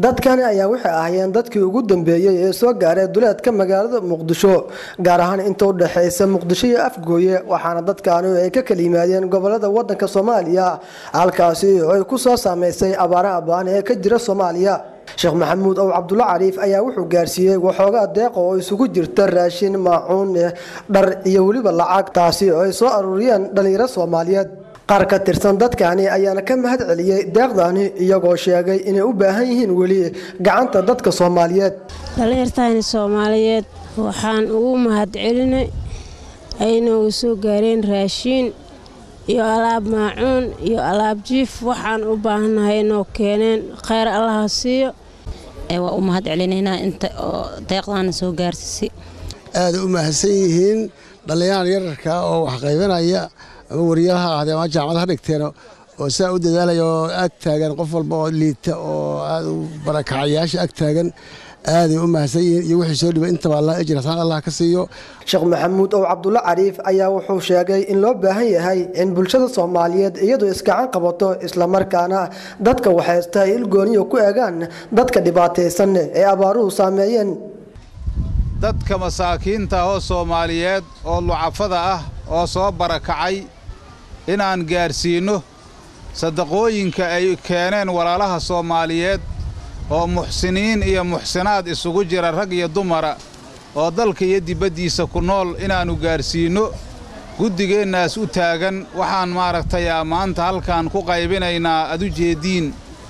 dadkani ayaa waxay ahaayeen dadkii ugu dambeeyey ee soo gaaray duleedka magaalada muqdisho gaar ahaan inta u dhexaysa muqdisho iyo afgooye waxaana dadkaani ay ka kala yimaadeen gobolada wadanka soomaaliya halkaasi oo ay ku soo saameysay abaaraha baan ee ka jira soomaaliya sheekh maxamuud ow cabdulla cariif ayaa wuxuu gaarsiiyey waxoogaa deeqa oo isugu jirta raashin maacuun dhar iyo weliba lacag taasi oo ay soo aruuriyeen dhallinyaro soomaaliyeed qaar ka tirsan dadkani ayaana ka mahad celiyey deeqdani iyagoo sheegay inay u baahan yihiin weli gacanta dadka soomaaliyeed dhallinyartani soomaaliyeed waxaan ugu mahad celinay ayna u soo gaareen raashiin iyo alaab maacuun iyo alaab jiif waxaan u baahannahay inoo keeneen kheyr allaha siiyo waa u mahad celinaynaa inta oo deeqdaana soo gaarsiisay aaday u mahadsan yihiin dhallinyarada yararka oo wax qaybanaya ama wariyaha ahdee ama jaamacadaha dhigteen oo saa u dadaalaya oo ag taagan qof walba oo liita oo aad u barakacayaasha ag taagan aaday u mahadsan yihiin iyo wixii soo dhibay intaba allah ajir hasaan allah ka siiyo sheekh maxamuud ow cabdulla cariif ayaa wuxuu sheegay in loo baahan yahay in bulshada soomaaliyeed iyadu iskacan qabato islamarkaana dadka waxaysta ay ilgooniyo ku eegaan dadka dhibaataysan ee abaaruhu saameeyeen dadka masaakiinta oo soomaaliyeed oo lucafada ah oo soo barakacay inaan gaarsiinno sadaqooyinka ay keeneen walaalaha soomaaliyeed oo muxsiniin iyo muxsinaad isugu jira rag iyo dumara oo dalka iyo dibaddiisa ku nool inaannu gaarsiinno guddigeennaas u taagan waxaan maaragtay maanta halkaan ku qaybinaynaa ad u jeeddiin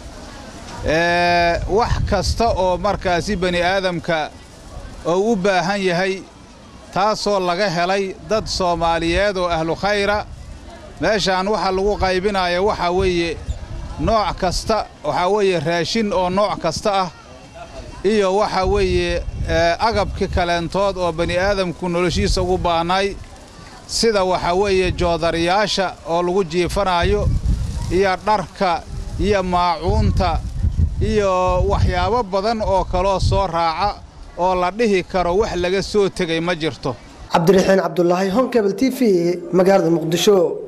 wax kasta oo markaasi bani aadamka oo u baahan yahay taasoo laga helay dad soomaaliyeed oo ahlu khayra meeshaan waxa lagu qaybinaya waxaa weeye nooc kasta waxaa weeye raashin oo nooc kasta ah iyo waxaa weeye agabki kaleentood oo bani aadamku noloshiisa ugu baahnaay sida waxaa weeye joodariyaasha oo lagu jiifanaayo iyo dharka iyo maacuunta iyo waxyaabo badan oo kaloo soo raaca oo la dhihi karo wax laga soo tegay ma jirto cabdiraxiin cabdulaahi honkebel t v magaalada muqdisho